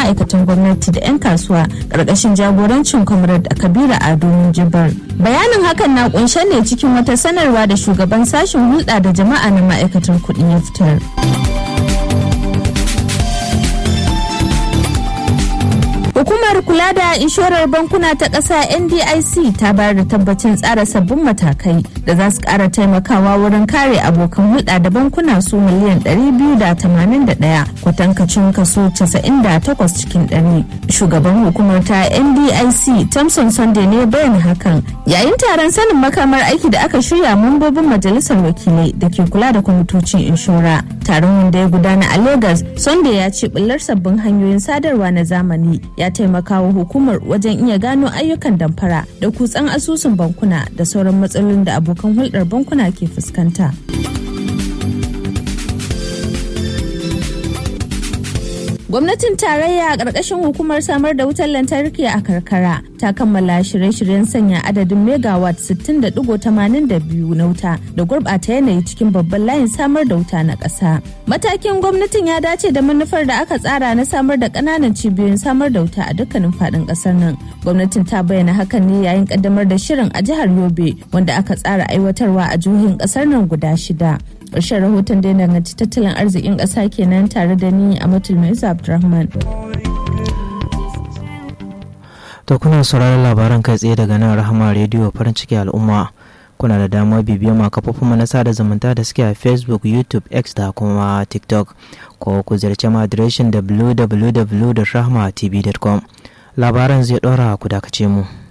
ma'aikatan gwamnati da 'yan kasuwa ƙarƙashin jagorancin comrade kabira ado jibar bayanin hakan na kunshe ne cikin wata sanarwa da shugaban sashen hulɗa da jama'a na ma'aikatar kuɗi ya fitar. Hukumar kula da inshorar bankuna ta ƙasa NDIC ta bayar da tabbacin tsara sabbin matakai da za su ƙara taimakawa wurin kare abokan hulɗa da bankuna su miliyan 281 kwatankacin kaso 98 cikin 100. Shugaban hukumar ta NDIC Thompson Sunday ne bayan hakan yayin taron sanin makamar aiki da aka shirya mambobin majalisar wakilai da ke kula da kwamitocin inshora. Taron wanda ya gudana a Lagos, Sunday ya ce bullar sabbin hanyoyin sadarwa na zamani ya taimaka wa hukumar wajen iya gano ayyukan damfara da kutsan asusun bankuna da sauran matsalolin da abokan hulɗar bankuna ke fuskanta. gwamnatin tarayya a ƙarƙashin hukumar samar da wutar lantarki a karkara ta kammala shirye-shiryen sanya adadin megawatt 60.82 na wuta da gurɓata yanayi cikin babban layin samar da wuta na ƙasa matakin gwamnatin ya dace da manufar da aka tsara na samar da ƙananan cibiyoyin samar da wuta a dukkanin faɗin ƙasar nan gwamnatin ta bayyana hakan ne yayin ƙaddamar da shirin a jihar yobe wanda aka tsara aiwatarwa a jihohin ƙasar nan guda shida ƙarshen rahoton da ya danganci tattalin arzikin ƙasa kenan tare da ni a matulmisa abdulrahman to kuna sauraron labaran kai tsaye daga nan rahama rediyo farin ciki al'umma kuna da damar bibiyar ma kafofin na sada zumunta da suke a facebook youtube x da kuma tiktok ko ku ziyarci ma adireshin www.rahmatv.com labaran zai ɗora ku dakace mu.